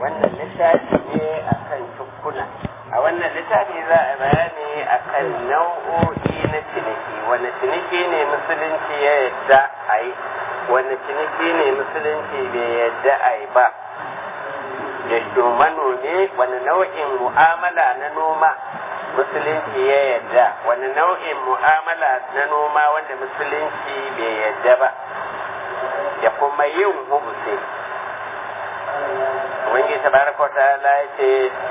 wannan littafi ne akan tukkuna a wannan littafi za a bayani akan nau'o'i na ciniki wani ciniki ne musulunci ya yadda a yi wani ciniki ne musulunci bai yadda a yi ba da manomi wani nau'in mu'amala na noma musulunci ya yadda wani nau'in mu'amala na noma wanda musulunci bai yadda ba da kuma yin hubusi wani tabaraka ta'ala ya ce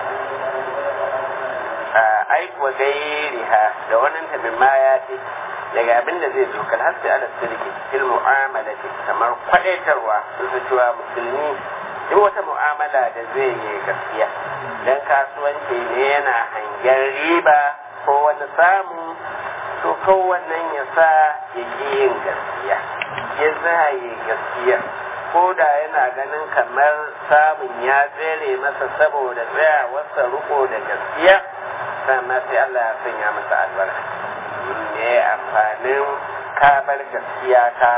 aikuwa gairiha da wannan ta min ya ce daga abin da zai zo kal hasi ala sirki fil mu'amala kamar kwadaitarwa su cewa musulmi duk wata mu'amala da zai yi gaskiya dan kasuwanci ne yana hangen riba ko wani samu to kowannan ya sa ya ƙi yin gaskiya ya za yi gaskiya ko da yana ganin kamar samun ya tsere masa saboda tsayawarsa riko da gaskiya sannan sai Allah ya sanya masa albarka ne amfanin kabar gaskiya ka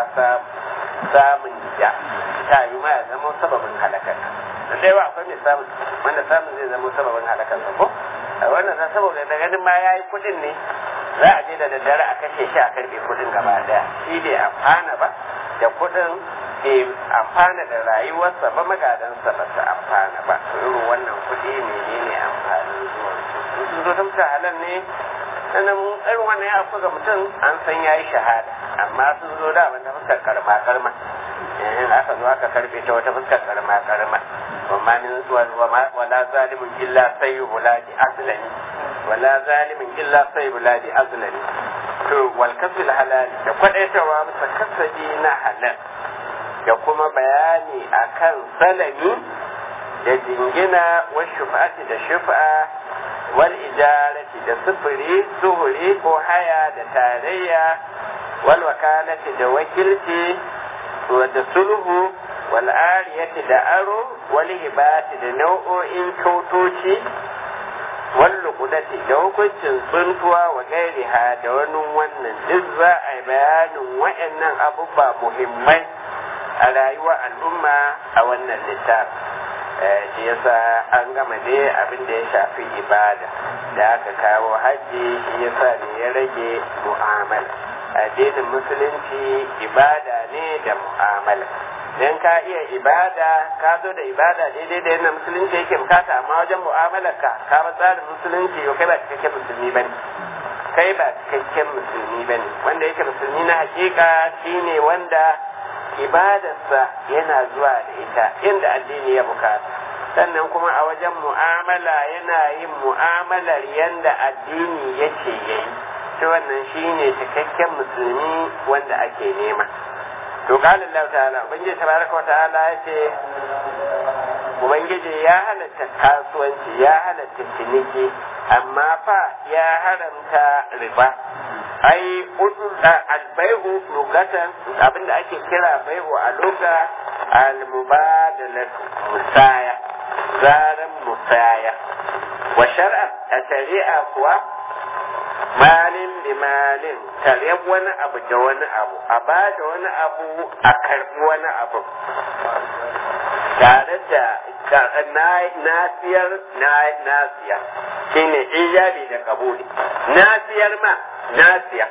samun da ta yi ma ya zama sababin halakar da sai wa akwai mai samun wanda samun zai zama sababin halakar sa ko wannan sa saboda da ganin ma ya yi kudin ne za a je da daddare a kashe shi a karbe kudin gaba daya shi bai amfana ba da kudin bai amfana da rayuwarsa ba magadansa ba su amfana ba irin wannan kudi menene amfanin zuwan sun zo ta mutu halal ne sannan irin wannan ya afku ga mutum an san ya yi shahada amma sun zo da wanda fuskar karma karma in aka zo aka karbe ta wata fuskar karma karma وما من ولا ظالم إلا سيب ولاد أزلني ولا ظالم إلا سيب ولاد أزلني to walkasul halal da kwadaitawa masa kasabi na halal da kuma bayani akan salami da jingina wa shufa'ati da shufa wal ijarati da sufuri suhuri ko haya da tarayya wal wakalati da wakilci da sulhu wal ariyati da aro wal hibati da nau'o'in kyautoci wal luqudati da hukuncin tsuntuwa wa gairiha da wani wannan duk za a yi bayanin wa'annan abubuwa muhimmai a rayuwar al'umma a wannan littafi shi yasa an gama dai abin da ya shafi ibada da aka kawo hajji shi yasa ne ya rage mu'amala addinin musulunci ibada ne da mu'amala dan ka iya ibada ka zo da ibada daidai da yadda musulunci yake bukata amma wajen mu'amalar ka ka ba tsarin musulunci yau kai ba cikakken musulmi bane kai ba cikakken musulmi bane wanda yake musulmi na hakika shine wanda ibadarsa yana zuwa da ita inda addini ya bukata sannan kuma a wajen mu'amala yana yin mu'amalar yanda addini yake yayi ta wannan shine cikakken musulmi wanda ake nema to qala Allah ta'ala ubangiji tabaraka wa ta'ala yace ubangiji ya halatta kasuwanci ya halatta ciniki amma fa ya haramta riba ai albai'u lugatan abinda ake kira bai'u a luga al-mubadalatu musaya zaran musaya wa shar'a a shari'a kuwa malin bi malin tare wani abu da wani abu a ba da wani abu a karbi wani abu tare da nasiyar nasiya shine ijabi da kabuli nasiyar ma nasiya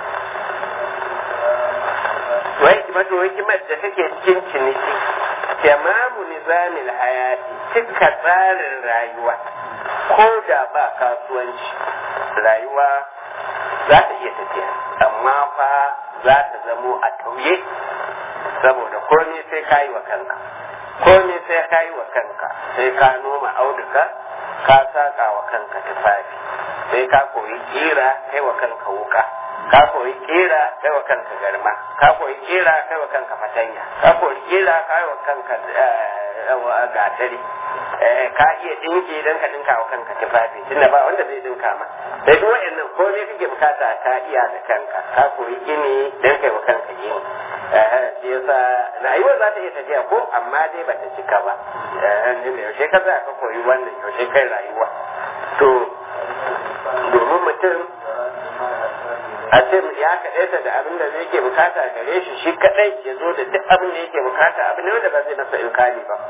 wai wato hikimar da take cikin ciniki tamamu nizamin hayati cika tsarin rayuwa ko da ba kasuwanci rayuwa za ta iya tafiya amma fa za ta zamo a tauye saboda komai sai ka yi wa kanka komai sai ka yi wa kanka sai ka noma auduka ka saka wa kanka tufafi sai ka koyi kira kai wa kanka wuka ka koyi kira kai wa kanka garma ka koyi kira kai wa kanka fatanya ka koyi kira kai wa kanka gatari ka iya dinki don ka dinka wa kanka tufafi tunda ba wanda zai dinka ma da duk wayannan ko ne kake bukata ka iya da kanka ka koyi gini don kai wa kanka gini shi yasa rayuwar za ta iya tafiya ko amma dai ba ta cika ba yaushe ka za ka koyi wannan yaushe kai rayuwa to domin mutum a ce ya kaɗaita da abin da zai ke bukata gare shi shi kaɗai ya zo da duk abin da yake bukata abin ne wanda ba zai masa ilkali ba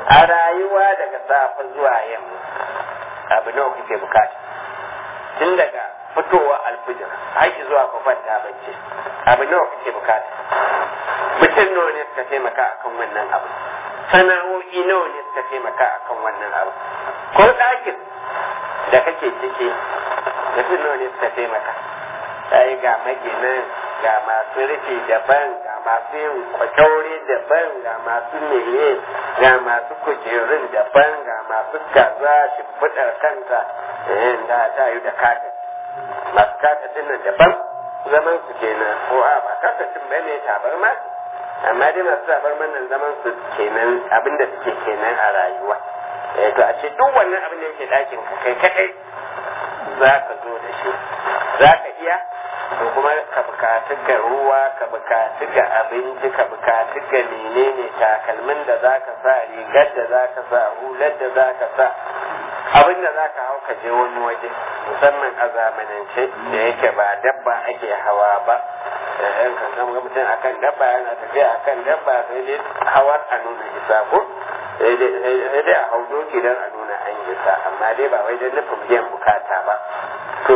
a rayuwa daga safe zuwa yamma abu nawa kake bukata tun daga fitowa alfijir har zuwa ka kwanta bacci abu nawa kake bukata mutum nawa ne suka taimaka akan wannan abu sana'o'i nawa ne suka taimaka akan wannan abu ko ɗakin da kake ciki mutum nawa ne suka taimaka sai ga maginan ga masu rufi daban ga masu yin kwakyaure daban ga masu meye ga masu kujerun daban ga masu kaza shimfiɗar kanta da ta yi da kata masu kata nan daban zaman su kenan ko a ba kata cin bane tabar ma amma dai masu tabar nan zaman su kenan abinda suke kenan a rayuwa to a ce duk wannan abin da yake ɗakin ka kai kaɗai za ka zo da shi za ka iya to kuma ka bukatu ga ruwa ka bukatu ga abinci ka bukatu ga menene takalmin da za ka sa rigar da za ka sa hular da za ka sa abin da za ka hau ka je wani waje musamman a zamanance da yake ba dabba ake hawa ba yan kan ga mutum akan dabba yana tafiya akan dabba sai dai hawar a nuna isa ko sai dai a hau doki don a nuna an isa amma dai ba wai don nufin biyan bukata ba to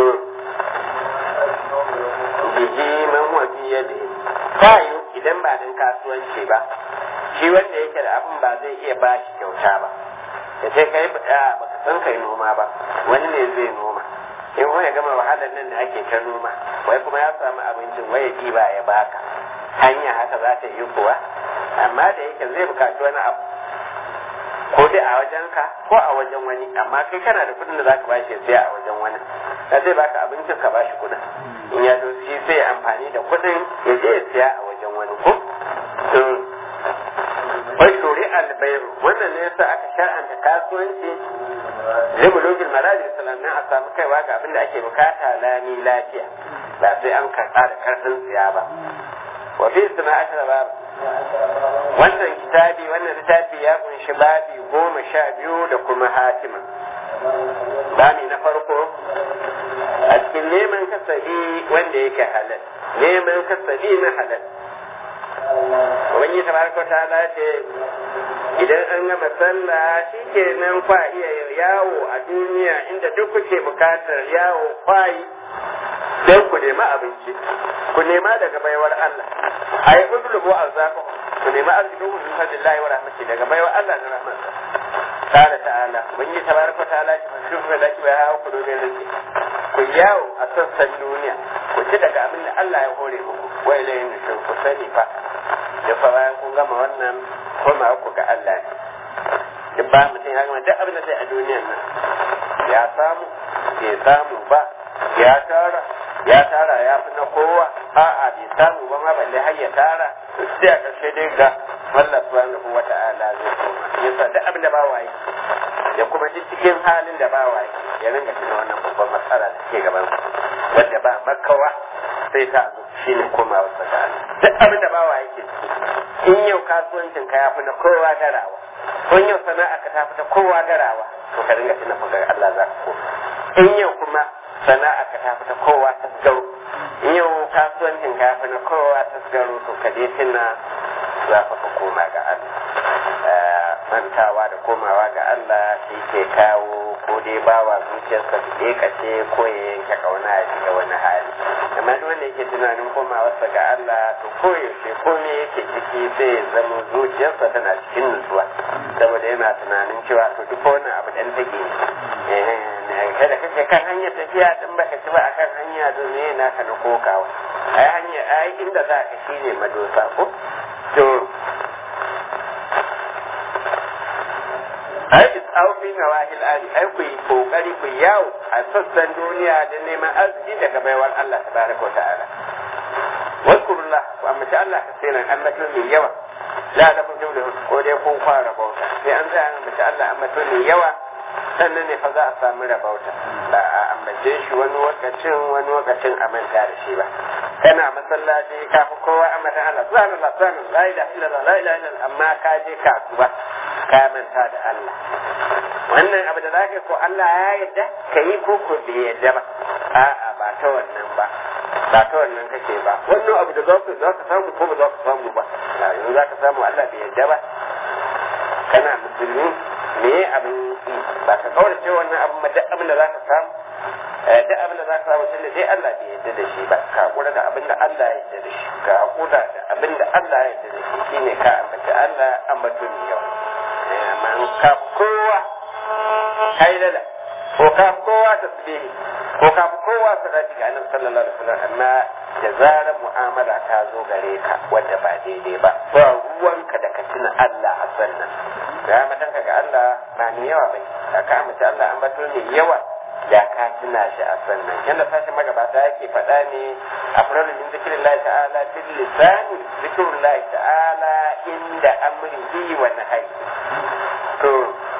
bihi man wa bi yadi fayu idan ba dan kasuwanci ba shi wanda yake da abin ba zai iya ba shi kyauta ba ya ce kai ba baka san kai noma ba wani ne zai noma in wani gama wahalar nan da ake ta noma wai kuma ya samu abincin wai ya ba ya baka hanya haka za ta yi kuwa amma da yake zai bukaci wani abu ko dai a wajen ka ko a wajen wani amma kai kana da kudin da zaka bashi sai a wajen wani da zai baka abincin ka bashi kudin in ya zo shi sai amfani da kudin ya je ya siya a wajen wani ko to wai shuri albairu wannan ne yasa aka shar'anta kasuwanci limulogin marajin sanannan a samu kaiwa ga abin da ake bukata lami lafiya ba sai an karɓa da karfin siya ba wa fi sana'atul babu wannan kitabi wannan littafi ya kunshi babi goma sha biyu da kuma hatima bami na farko a cikin neman kasabi wanda yake halal neman kasabi na halal wani tabaraka ta ce idan an gama sallah shi ke nan kwa iya yawo a duniya inda duk kuke bukatar yawo kwayi don ku nema abinci ku nema daga baiwar Allah a yi uzulubu arzaku ku nema arzikin ku min fadlillahi wa rahmati daga baiwar Allah da rahmatsa qala ta'ala ubangiji tabaraka ta'ala ki fashufu da ki bai hawo ku domin rizki ku yawo a sassan duniya ku ci daga abin da Allah ya hore muku wa ilayhi nushur ku sani fa da fa bayan kun gama wannan koma ku ga Allah ne duk ba mutum ya gama duk abin da sai a duniyan nan ya samu bai samu ba ya tara ya tara ya fi na kowa a'a bai samu ba ma balle har ya tara sai a ƙarshe dai ga Allah subhanahu wa ta'ala zai koma yasa duk abin da ba waye da kuma duk cikin halin da ba waye ya ringa tuna wannan babban matsala da ke gaban wanda ba makawa sai ta zo shine komawa sa ga Allah duk abin da ba waye ke in yau kasuwancin ka ya fi na kowa garawa ko yau sana'a ka ta fi ta kowa garawa to ka ringa tuna fa Allah za ka koma in yau kuma sana'a ka tafi ta kowa ta garo yau kasuwancin ka fi na kowa ta garo to ka je tuna za ka fa koma ga Allah mantawa da komawa ga Allah shi ke kawo ko dai bawa zuciyarsa da ya kace ko ya yanke kauna a shiga wani hali amma duk wanda yake tunanin komawarsa ga Allah to koyaushe ko me yake ciki sai ya zama zuciyarsa tana cikin nutsuwa saboda yana tunanin cewa to duk wani abu dan take ne kada kake kan hanyar tafiya din baka ci ba akan hanya domin yana ka na kokawa ai hanya ai inda za ka shine madosa ko to ai is'au fi nawahil ali ai ku yi kokari ku yawo a sassan duniya da neman arziki daga baiwar Allah tabaraka wa ta'ala wadkurullah ku ambaci Allah ka sai nan ambaton mai yawa la da kun jumla ko dai kun fara bauta sai an tsaya ambaci Allah ambaton mai yawa sannan ne fa za a samu rabauta ba a ambace shi wani lokacin wani lokacin a manta da shi ba kana masallaci ka fi kowa a mata Allah subhanallah subhanallah la ilaha illallah la ilaha illallah amma ka je kasuwa ka manta da Allah wannan abu da zaka ko Allah ya yarda ka yi ko ko bai yarda ba a'a ba ta wannan ba ba ta wannan kake ba wannan abu da zaka zaka samu ko ba zaka samu ba yanzu zaka samu Allah bai yarda ba kana musulmi me abin yi ba ka kaurace wannan abin ma duk abin da za ka samu duk abin da za ka samu tunda dai Allah bai yarda da shi ba ka hakura da abin da Allah ya yarda da shi ka hakura da abin da Allah ya yarda da shi shine ka ambaci Allah ambato ne yau amma ka kowa kai lala ko ka kowa tasbihi ko ka kowa salati ga annabi sallallahu alaihi wasallam amma da zarar mu'amala ta zo gare ka wanda ba daidai ba ba ruwanka da ka tuna Allah a sannan da matanka ga Allah ba ni yawa bai da ka amince Allah an bato ne yawa da ka tuna shi a sannan yanda sashen magabata yake faɗa ne a furar min zikirin Allah ta'ala bil lisani zikirin Allah ta'ala inda amrihi wa nahyi to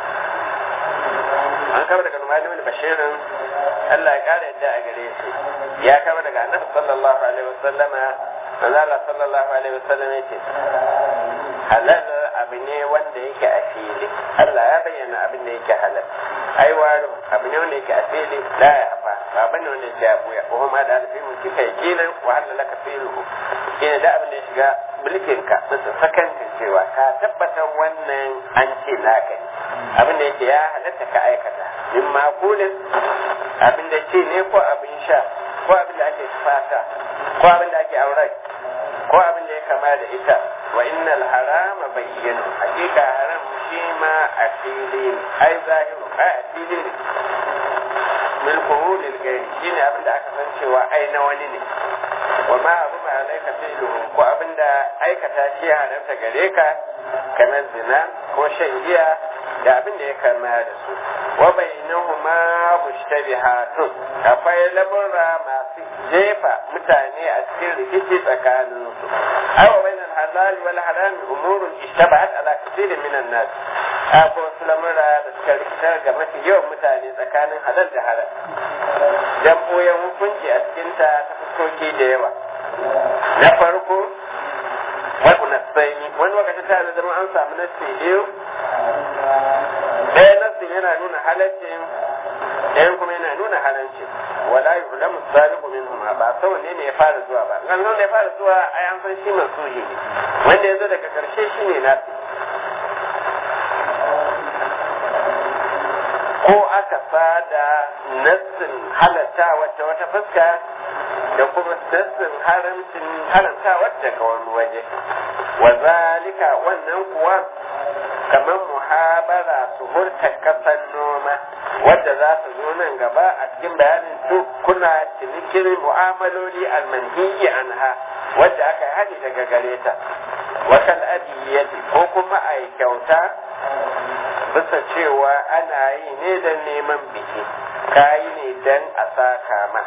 an kama daga Numani wani bashirin Allah ya kara yadda a gare shi ya kama daga annabi sallallahu alaihi wasallama manzo Allah sallallahu alaihi wasallam yace halal abu ne wanda yake a fili Allah ya bayyana abin da yake halal ai waro abu ne wanda yake a fili la ya hafa ba bane wanda yake a buya ko ma da alfi mun kika yakinan wa halal laka filu ina da abin da ya shiga mulkin ka bisa sakankan cewa ka tabbatar wannan an ce naka ne abin da yake ya halatta ka aikata min makulin abin da ce ne ko abin sha ko abin da ake fata ko abin da ake auren ko abin da ya kama da ita wa innal harama bayyana hakika haram shi ma a fili ne ai zahiru ai a fili ne milkuhu lil gairi shine abin da aka san cewa ai na wani ne wa ma abu ma alaika fi'lu ko abin da aikata shi haramta gare ka kamar zina ko shan giya da abin da ya kama da su wa bainahuma mushtabihatun akwai lamura masu jefa mutane a cikin rikici tsakanin su awa bainal halal wal haram umurun ishtabahat ala kathirin minan nas akwai wasu lamura da suka rikitar ga mafi yawan mutane tsakanin halal da haram dan boyan hukunci a cikin ta ta fuskoki da yawa na farko wani nasani wani lokacin ta da zama an samu nasi biyu ɗaya nassin yana nuna halaccin ɗayan kuma yana nuna haramcin wala yulamu sabiqu minhum ba sau ne ne ya fara zuwa ba kan nan da ya fara zuwa ai an san shi mansuhi ne wanda ya zo daga karshe shi ne nasi ko aka fada nassin halatta wacce wata fuska da kuma nassin haramcin haramta wacce ga wani waje wa zalika wannan kuwa kamar muhabara su hurta kasan noma wadda za su zo nan gaba a cikin bayanin duk kuna cinikin mu'amaloli almanhiyi anha wadda aka yi hadi daga gare ta wakal adiyyati ko kuma a yi kyauta bisa cewa ana yi ne don neman biki kayi ne don a saka ma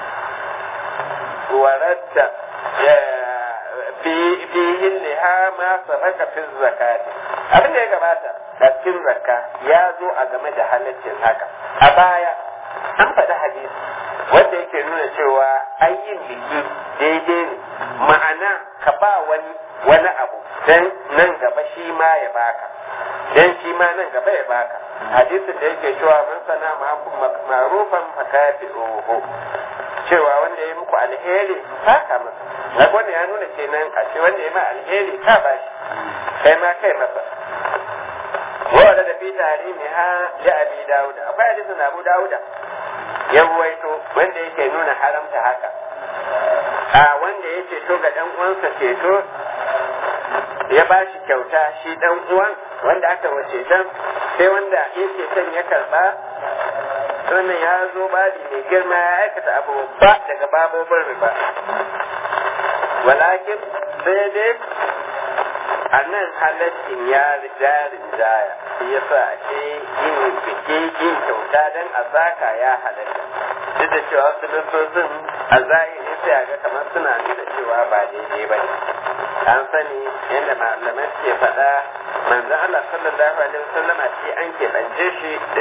waradda fihin liha ma sabaka fi zakati abin da ya gabata a cikin zakka ya zo a game da halaccin haka a baya an faɗi hadisi wanda yake nuna cewa ayyin biki daidai ne ma'ana ka ba wani wani abu dan nan gaba shi ma ya baka dan shi ma nan gaba ya baka hadisin da yake cewa man sana ma'rufan fakafi'uhu cewa wanda ya muku alheri saka masa na wanda ya nuna kenan a ce wanda ya ma alheri ka ba shi kai ma kai masa wanda da fi tarihi ha da abi dauda akwai hadisin abu dauda ya ruwaito wanda yake nuna haramta haka a wanda ya ceto ga dan uwansa ceto ya ba shi kyauta shi dan uwan wanda aka wace dan sai wanda yake son ya karba wannan ya zo babi mai girma ya aikata abu ba daga babobin riba walakin sai dai a nan halaccin ya riga rinjaya shi ya sa ake yin biki yin kyauta don a zaka ya halatta duk da cewa su nasosin a zahiri sai a ga kamar suna nuna cewa ba daidai ba ne an sani yadda malamai suke faɗa manzon Allah sallallahu alaihi wasallam ce an keɓance shi da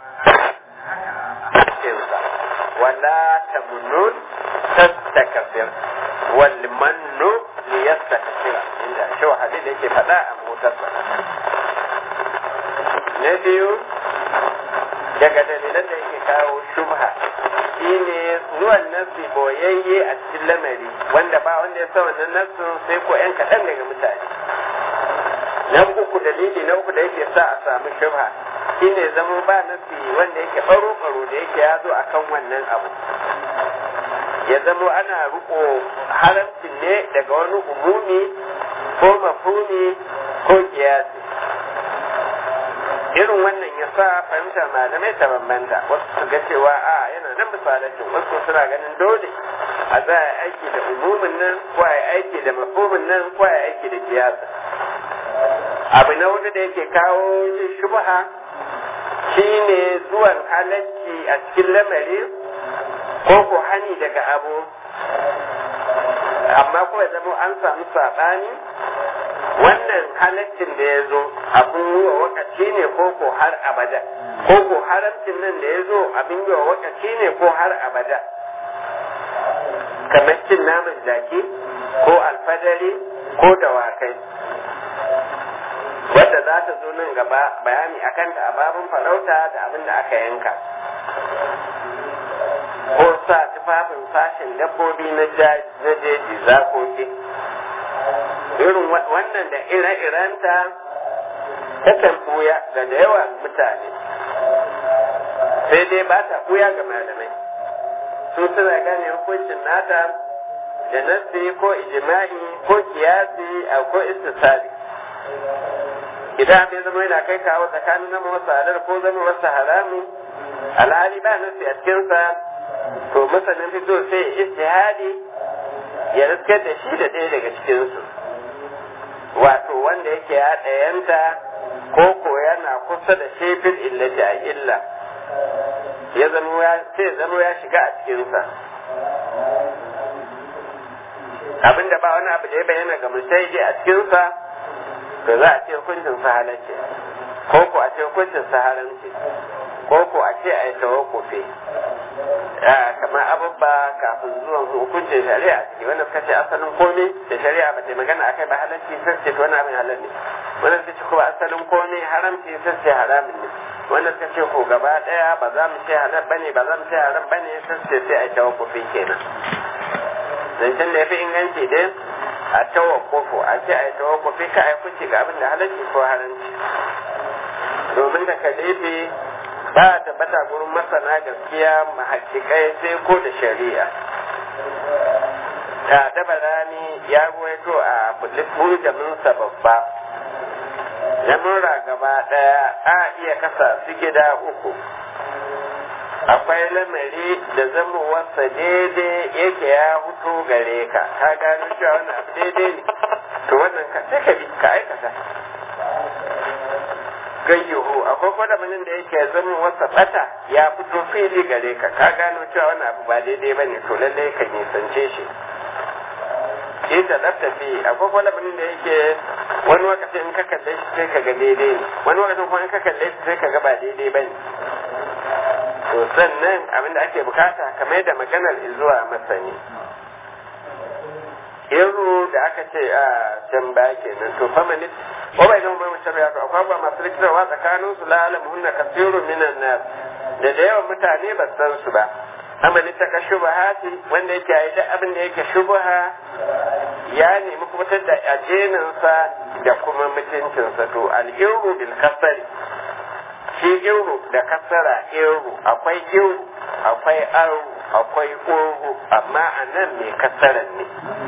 cikinsa wala tamunun tastakafir wal mannu liyastakfira inda shi hadisi da yake faɗa a motarsa na biyu daga dalilan da yake kawo shubha shine zuwan nasi boyayye a cikin lamari wanda ba wanda ya sa wannan nasin sai ko yan kaɗan daga mutane na uku uku dalili na uku da yake sa a samu shubha shine zama ba nasi wanda yake baro baro da yake ya zo akan wannan abu ya zamo ana riko haramcin ne daga wani umumi ko mafumi ko kiyasi irin wannan ya sa fahimtar malamai ta bambanta wasu su ga cewa a yana nan misalacin wasu suna ganin dole a za a aiki da umumin nan ko a aiki da mafumin nan ko a aiki da kiyasa abu na wani da yake kawo shubha shine zuwan halacci a cikin lamari ko ko hani daga abu amma ko ya zama an samu saɓani wannan halaccin da ya zo abin yi wa wakaci ne ko ko har abada ko ko haramcin nan da ya zo abin yi wa wakaci ne ko har abada kamar cin naman jaki ko alfadari ko dawakai wadda za ta zo nan gaba bayani akan da ababin farauta da abin da aka yanka ko sa tufafin sashen dabbobi na jeji zakoki irin wannan da ire-irenta takan buya ga da yawa mutane sai dai ba ta buya ga malamai su suna gane hukuncin nata da nasi ko ijima'i ko kiyasi a ko istisali idan abin zama yana kai kawo tsakanin zama wasu halar ko zama wasu harami alhali ba nasi a cikinsa to masanin fito sai istihadi ya riskar da shi da ɗaya daga cikinsu wato wanda yake ya ɗayanta ko ko yana kusa da shefin illati a illa ya zama ya sai zama ya shiga a cikinsa abinda ba wani abu da ya bayyana ga musaidi a cikinsa to za a ce hukuncin sa halacce ko ko a ce hukuncin sa haramci ko ko a ce a yi tawakkufi kamar abubba kafin zuwan hukuncin shari'a ciki wanda suka ce asalin komai da shari'a ba ta magana akai ba halarci sai ce wani abin halal ne wanda suka ce kuma asalin komai haramci sai ce haramin ne wanda suka ce ko gaba daya ba za mu ce halal bane ba za mu ce haram bane sai ce sai a tawakkufi kenan zancen da ya fi inganci dai a tawakkufu a ce a yi tawakkufi ka a yi kuci ga abin da halarci ko haramci domin da ka ba a tabbata gurin masana gaskiya mahakikai sai ko da shari'a ta daba rani ya ruwaito a buljaminsa babba lamura gaba ɗaya a iya kasa su gida uku akwai lamari da zamowarsa daidai yake ya hutu gare ka ka gano cewa wannan abu daidai ne to wannan ka sai ka bi ka aikata gayyuhu akwai kwadamin da yake zama wasa bata ya fito fili gare ka ka gano cewa wannan abu ba daidai ba ne to lallai ka nisance shi shi ta tsaftace akwai kwadamin da yake wani lokacin in ka kalle shi sai ka ga daidai ne wani lokacin kuma in ka kalle shi sai ka ga ba daidai ba ne to sannan abin da ake bukata kamar da maganar zuwa masani iru da aka ce a can ba kenan to famanit ko bai zama mai shari'a to akwai ba masu rikitarwa tsakanin su la alamuhunna kasirun minan nas da da yawan mutane ba san su ba amani ta ka shubahati wanda yake yi duk abin da yake shubaha ya nemi kubutar da ajeninsa da kuma mutuncinsa to al-irru bil kasari shi irru da kasara irru akwai irru akwai aru akwai urru amma a nan mai kasaran ne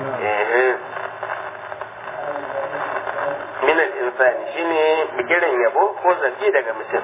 minan insani shine bigiran yabo ko zargi daga mutum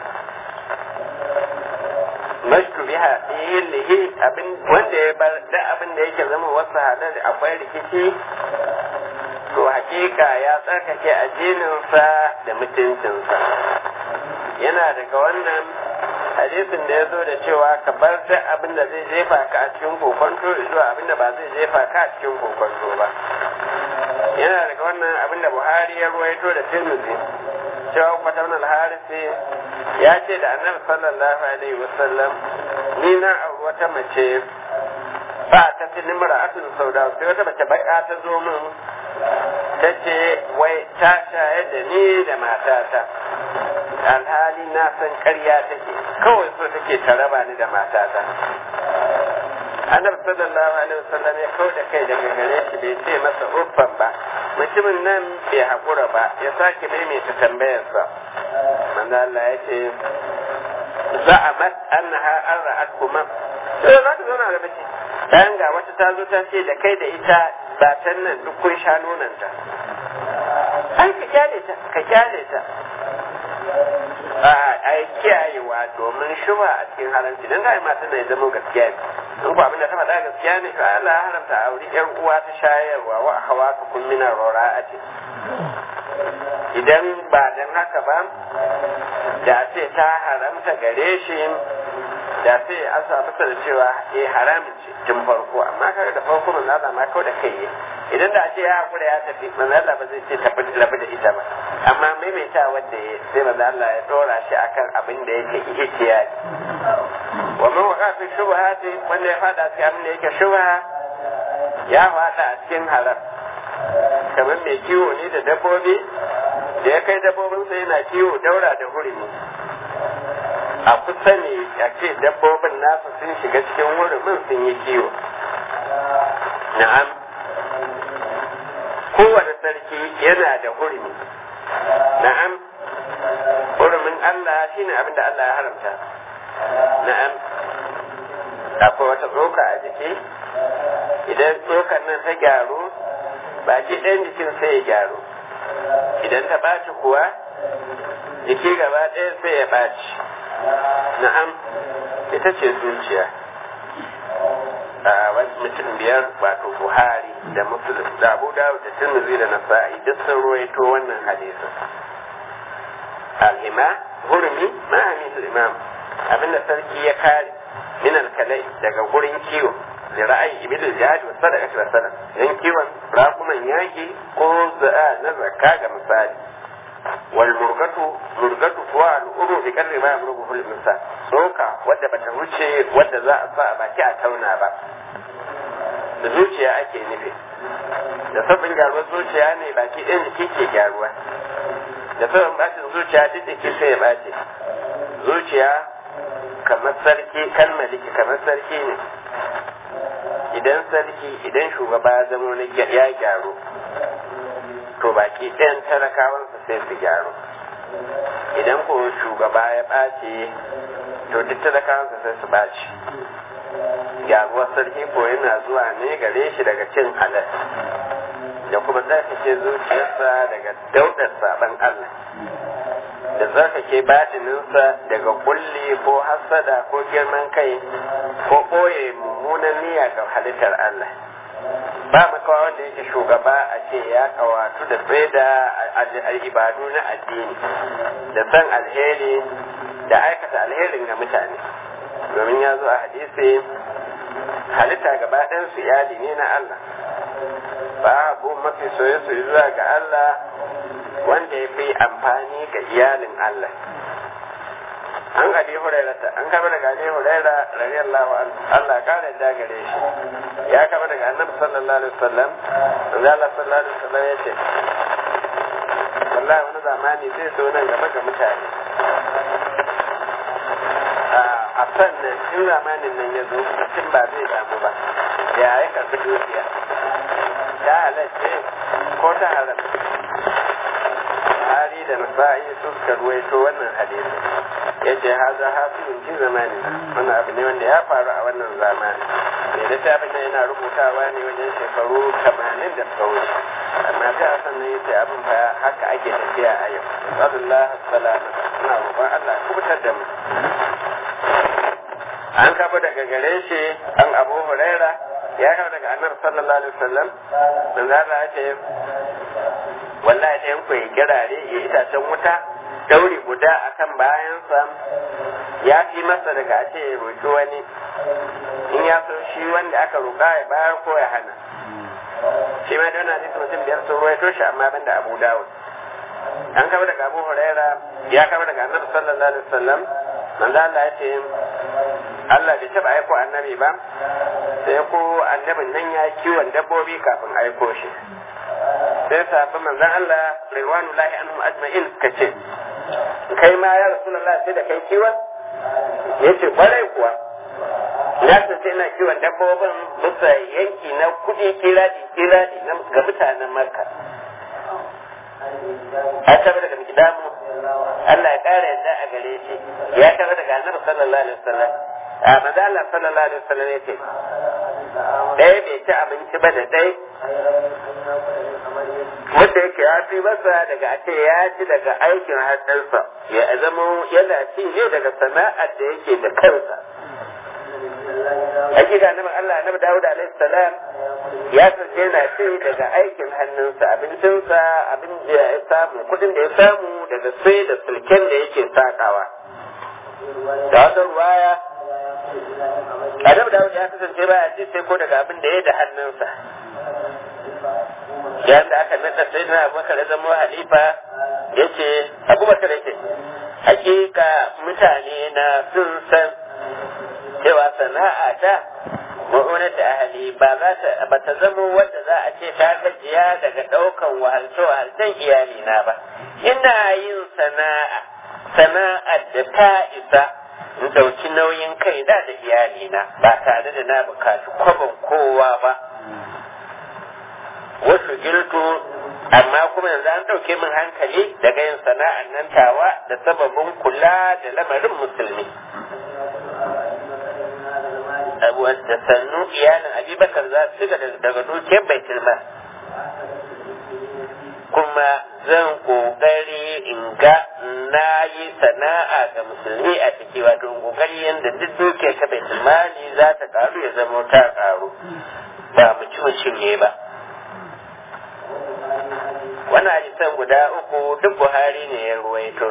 mashku biha lihi abin wanda ya bar da abin da yake zama wasu halal akwai rikici to hakika ya tsarkake ajininsa da mutuncinsa yana daga wannan hadisin da ya zo da cewa ka bar da abin da zai jefa ka a cikin kokonto zuwa abin da ba zai jefa ka a cikin kokonto ba yana daga wannan abin da buhari ya ruwaito da tirmidhi cewa kwatan al-harisi ya ce da annabi sallallahu alaihi wasallam ni na auri wata mace ba ta fi nimra asin sauda sai wata mace baka ta zo min ta ce wai ta shayar da ni da matata alhali na san ƙarya take kawai so take ta raba ni da matata annabi sallallahu alaihi wasallam ya kau da kai daga gare shi bai ce masa uffan ba mutumin nan bai haƙura ba ya sake maimaita tambayarsa manzo Allah ya ce za'amat annaha an ra'at kuma sai za ka zauna da mace bayan ga wata ta zo ta ce da kai da ita ba ta nan duk kun sha nonanta ai ka kyale ta ka kyale ta a yi kiyayewa domin shuba a cikin haramci don ga matan da ya zama gaskiya ne in ku abin da ta faɗa gaskiya ne to Allah ya haramta a wuri ƴar uwa ta shayarwa wa hawa ka kun mina rora a ce idan ba dan haka ba da ce ta haramta gare shi da sai a sa masa da cewa eh haramin ce tun farko amma kaga da farko manzo Allah ma kawai da kai idan da ce ya hakura ya tafi manzo Allah ba zai ce tafi rabu da ita ba amma maimaita wanda ya sai manzo Allah ya dora shi akan abin da yake ihtiyari wa man waqa fi shubhati wanda ya fada cikin abin da yake shubha ya fada a cikin haram kamar mai kiwo ne da dabbobi da ya kai dabbobinsa yana kiwo daura da hurumi a kusa ne a ce dabbobin nasa sun shiga cikin hurumin sun yi kiwo na'am kowane sarki yana da hurumi na'am hurumin Allah shine abin da Allah ya haramta na'am akwai wata tsoka a jiki idan tsokan nan ta gyaru baki ɗayan jikin sai ya gyaru idan ta ɓaci kuwa jiki gaba ɗaya sai ya ɓaci na'am ita ce zuciya a wani mutum biyar wato buhari da muslim da abu dawud da tirmidhi da nasa'i duk sun ruwaito wannan hadisin al-ima hurmi ma hamisul imam abinda sarki ya kare min al-kalai daga gurin kiwo da ra'ayi ibn jihad wa sadaqati wa sadaq yan kiwon rakuman yaki ko za'a na zakka ga misali wal murgatu murgatu kuwa al'uru bi karri ma yamrugu fil insa soka wadda bata wuce wadda za a sa a baki a tauna ba da zuciya ake nufi da sabbin gyaruwar zuciya ne baki ɗin jiki ke gyaruwa da sabbin bacin zuciya duk jiki sai ya bace zuciya kamar sarki kan maliki kamar sarki ne idan sarki idan shugaba ya zama ya gyaru to baki ɗayan talakawansa sai su gyaru idan ko shugaba ya ɓace to duk talakawansa sai su ɓaci gyaruwar sarki ko yana zuwa ne gare shi daga cin halal da kuma tsarkake zuciyarsa daga daudar saban Allah da tsarkake batininsa daga kulli ko hasada ko girman kai ko ɓoye mummunan niyya ga halittar Allah ba makawa wanda yake shugaba a ce ya kawatu da tsaye da ibadu na addini da san alheri da aikata alherin ga mutane domin ya zo a hadisi halitta gaba su iyali ne na Allah babu mafi soye-soye zuwa ga Allah wanda ya fi amfani ga iyalin Allah an abi hurairata an kama daga abi huraira radiyallahu anhu Allah kare da gare shi ya kama daga annabi sallallahu alaihi wasallam manzo Allah sallallahu alaihi wasallam yace wallahi wani zamani zai zo nan gaba ga mutane a sannan in zamanin nan ya zo mutum ba zai damu ba ya ya karbi dukiya ta halarce ko ta haramta Buhari da Nasa'i su suka ruwaito wannan hadisi ya ce haza hafizun fi zamani wannan abu ne wanda ya faru a wannan zamani mai littafin nan yana rubutawa ne wajen shekaru tamanin da suka wuce amma ta a sannan ya ce abin fa haka ake tafiya a yau sallallahu salama ina roƙon Allah kubutar da mu an kafa daga gare shi an abu huraira ya kafa daga annabi sallallahu alaihi wasallam dan zara ya ce wallahi ɗayan ku ya kirare ya itacen wuta dauri guda akan bayansa ya fi masa daga a ce ya roƙi wani in ya so shi wanda aka roƙa ya bayar ko ya hana shi ma don hadisi mutum biyar sun ruwaito shi amma ban da abu dawud an kama daga abu huraira ya kama daga annabi sallallahu alaihi wasallam manzo Allah ya ce Allah bai taɓa aiko annabi ba sai ko annabin nan ya kiwon dabbobi kafin aiko shi sai sahabban manzon Allah ridwanullahi anhum ajma'in kace kai ma ya rasulullah sai da kai kiwon yace kwarai kuwa na tace ina kiwon dabbobin bisa yanki na kuɗi kiradi kiradi ga mutanen makka an taɓa daga mikidamu Allah ya ƙara yadda a gare shi ya taɓa daga annabi sallallahu alaihi wasallam a maza Allah sallallahu alaihi wasallam ya ce ɗaya bai ci abinci ba da ɗai wanda yake ya fi masa daga a ce ya ci daga aikin hannunsa ya zama yana ci ne daga sana'ar da yake da kansa ake ga annabi Allah annabi Dawud alaihi salam ya sace yana ci daga aikin hannunsa abincinsa abin da ya samu kudin da ya samu daga sai da sulken da yake sakawa da wata ruwaya annabi Dawud ya kasance baya ci sai ko daga abin da ya da hannunsa yayin da aka nada sai na abubakar ya zama halifa ya ce abubakar ya ce hakika mutane na sun san cewa sana'a ta ma'unar da ahali ba za ta ba ta zama wadda za a ce ta gajiya daga ɗaukan wahalce wahalcen iyali na ba ina yin sana'a sana'ar da ta isa in ɗauki nauyin kai da da iyali na ba tare da na bukaci kwabon kowa ba wasu girtu amma kuma yanzu an ɗauke min hankali daga yin sana'ar nan tawa da sababin kula da lamarin musulmi da sannu iyalin abubakar za su ga daga dukiyar baitul mal kuma zan kokari in ga na yi sana'a ga musulmi a ciki wato kokari yadda duk dukiyar ta baitul mali za ta karu ya zama ta karu ba mu ci mu cinye ba wannan hadisan guda uku duk buhari ne ya ruwaito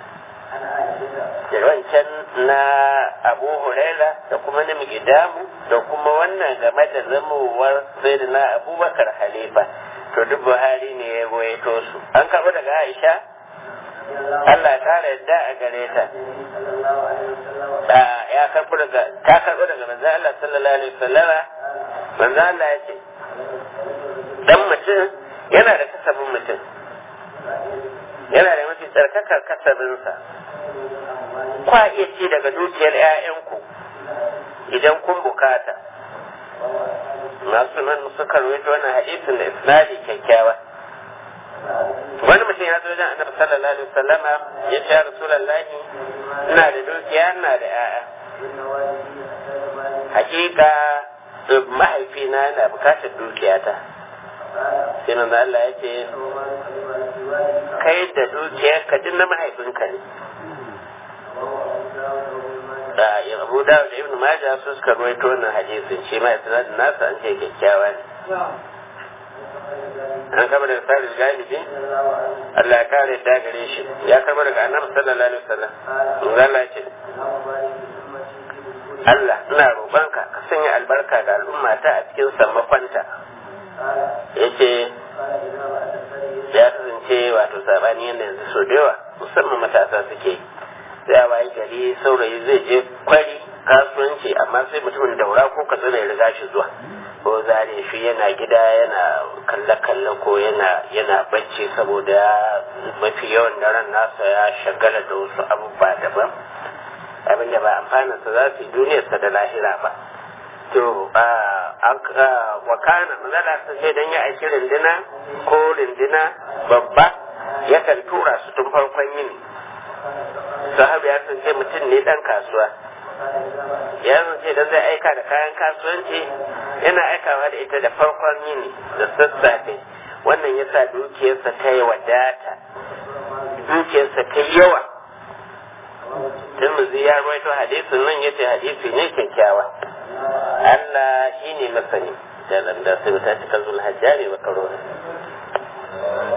da wancan na abu huraira da kuma na migidamu da kuma wannan game da zamowar sai na abubakar halifa to duk buhari ne ya ruwaito su an karɓo daga aisha Allah ya kara yadda a gare ta ya karɓo daga ta karɓo daga manzo Allah sallallahu alaihi wasallama manzo Allah ya ce dan mutum yana da kasabin mutum yana da mafi tsarkakar kasabinsa kwa iya ci daga dukiyar 'ya'yanku idan kun bukata masu nan suka rawaito wannan hadisin da isnadi kyakkyawa wani mutum ya zo wajen annabi sallallahu alaihi wasallama ya ce rasulullahi ina da dukiya ina da 'ya'ya hakika mahaifina yana bukatar dukiyata sai manzo Allah ya ce kai da dukiyar ka na mahaifinka ne da Abu Dawud da Ibn Majah su suka rawaito wannan hadisin shi ma isnadin nasa an ce kyakkyawa ne an kama daga Sa'id Galibi Allah ya kare da gare shi ya kama daga Annabi sallallahu alaihi wasallam manzo Allah ya ce Allah ina roƙonka ka sanya albarka ga al'ummata a cikin sammakonta yace ya kasance wato sabani yadda yanzu so da yawa musamman matasa suke sai a bayan gari saurayi zai je kwari kasuwanci amma sai mutumin daura ko katsina ya riga shi zuwa ko zare shi yana gida yana kalle-kalle ko yana yana bacci saboda mafi yawan daren nasa ya shagala da wasu abubuwa daban abin da ba amfaninsa za su yi duniyarsa da lahira ba to wakana mazala ta ce don ya aiki rindina ko rindina babba yakan tura su tun farkon yini sahabi ya ce mutum ne dan kasuwa ya ce don zai aika da kayan kasuwanci yana aikawa da ita da farkon yini da sassafe wannan ya sa dukiyarsa ta yi wadata dukiyarsa ta yi yawa Tirmidhi ya rawaito hadisin nan yace hadisi ne kyakkyawa Allah shi ne masani da da sai ta cika zulhajjari ba karo